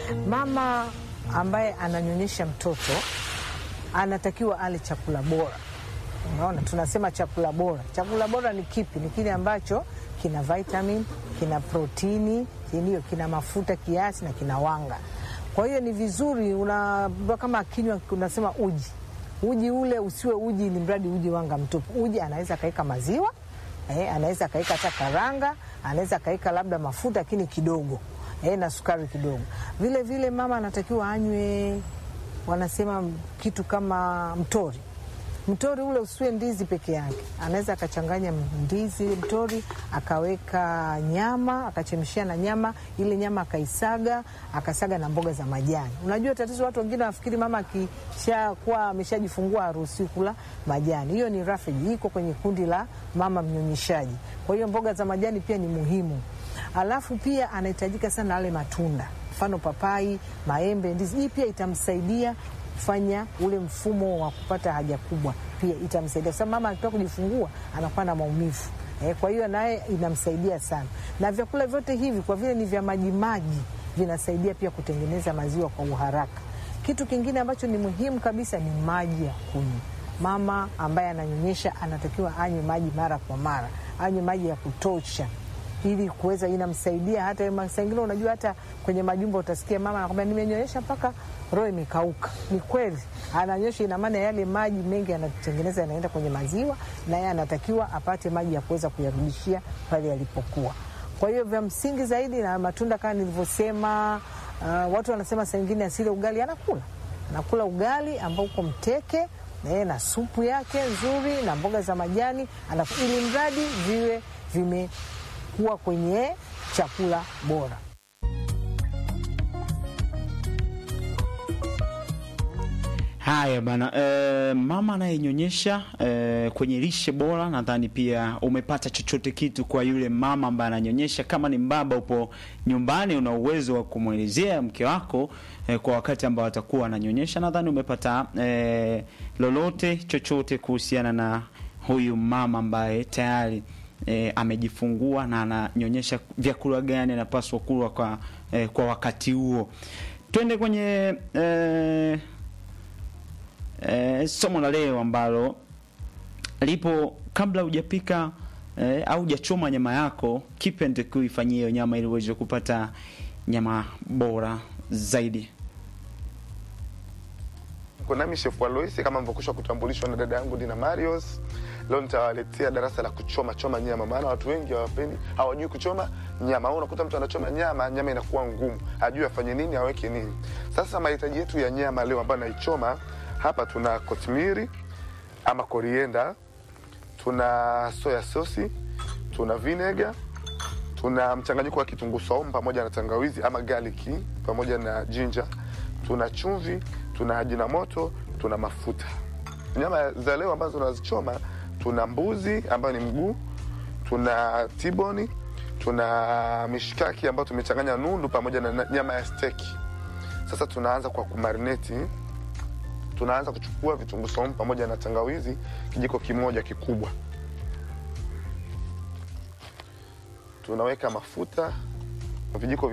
Mama ambaye ananyonyesha mtoto anatakiwa ale chakula bora. Unaona, tunasema chakula bora. Chakula bora ni kipi? Ni kile ambacho kina vitamin, kina protini, ndio kina mafuta kiasi na kina wanga. Kwa hiyo ni vizuri una kama kinywa, unasema uji uji ule usiwe uji ili mradi uji wanga mtupu. Uji anaweza akaweka maziwa eh, anaweza akaweka hata karanga, anaweza akaweka labda mafuta lakini kidogo eh, na sukari kidogo. Vile vile mama anatakiwa anywe, wanasema kitu kama mtori mtori ule usiwe ndizi peke yake, anaweza akachanganya ndizi mtori, akaweka nyama, akachemshia na nyama ile nyama, akaisaga, akasaga na mboga za majani. Unajua tatizo, watu wengine wafikiri mama akishakuwa ameshajifungua haruhusiwi kula majani. Hiyo ni rafiji, iko kwenye kundi la mama mnyonyeshaji. Kwa hiyo mboga za majani pia ni muhimu. Alafu pia anahitajika sana ale matunda, mfano papai, maembe, ndizi. Hii pia itamsaidia kufanya ule mfumo wa kupata haja kubwa, pia itamsaidia kwa sababu mama akitoka kujifungua anakuwa na maumivu eh, kwa hiyo naye inamsaidia sana. Na vyakula vyote hivi kwa vile ni vya majimaji vinasaidia pia kutengeneza maziwa kwa uharaka. Kitu kingine ambacho ni muhimu kabisa ni maji ya kunywa. Mama ambaye ananyonyesha anatakiwa anywe maji mara kwa mara, anywe maji ya kutosha ili kuweza inamsaidia hata saa ingine, unajua hata kwenye majumba utasikia mama anakwambia nimenyonyesha mpaka roho imekauka. Ni kweli ananyosha, ina maana yale maji mengi anatengeneza yanaenda kwenye maziwa, na yeye anatakiwa apate maji ya kuweza kuyarudishia pale yalipokuwa. Kwa hiyo vya msingi zaidi na matunda kama nilivyosema. Uh, watu wanasema saa ingine asile ugali, anakula anakula ugali ambao uko mteke na, na supu yake nzuri na mboga za majani, ili mradi viwe vime kuwa kwenye chakula bora. Haya bana, e, mama anayenyonyesha e, kwenye lishe bora, nadhani pia umepata chochote kitu kwa yule mama ambaye ananyonyesha. Kama ni mbaba, upo nyumbani, una uwezo wa kumwelezea mke wako e, kwa wakati ambao atakuwa ananyonyesha, nadhani umepata e, lolote chochote kuhusiana na huyu mama ambaye tayari E, amejifungua na ananyonyesha, vyakula gani anapaswa kula kwa, e, kwa wakati huo. Twende kwenye e, e, somo la leo ambalo lipo kabla hujapika e, au hujachoma nyama yako, kipi ndio uifanyie hiyo nyama ili uweze kupata nyama bora zaidi. Nami Chef Aloisi kama mvyokusha kutambulishwa na dada yangu Dina Marios. Leo nitawaletea darasa la kuchoma choma nyama, maana watu wengi hawapendi, hawajui kuchoma nyama. Au unakuta mtu anachoma nyama, nyama inakuwa ngumu, hajui afanye nini, aweke nini. Sasa mahitaji yetu ya nyama leo ambayo naichoma hapa, tuna kotimiri ama korienda, tuna soya sosi, tuna vinega, tuna mchanganyiko wa kitunguu saumu pamoja na tangawizi ama garlic pamoja na ginger, tuna chumvi, tuna ajina moto, tuna mafuta. Nyama za leo ambazo tunazichoma tuna mbuzi ambayo ni mguu, tuna tiboni, tuna mishikaki ambayo tumechanganya nundu pamoja na nyama ya steki. Sasa tunaanza kwa kumarineti. Tunaanza kuchukua vitunguu saumu pamoja na tangawizi kijiko kimoja kikubwa, tunaweka mafuta vijiko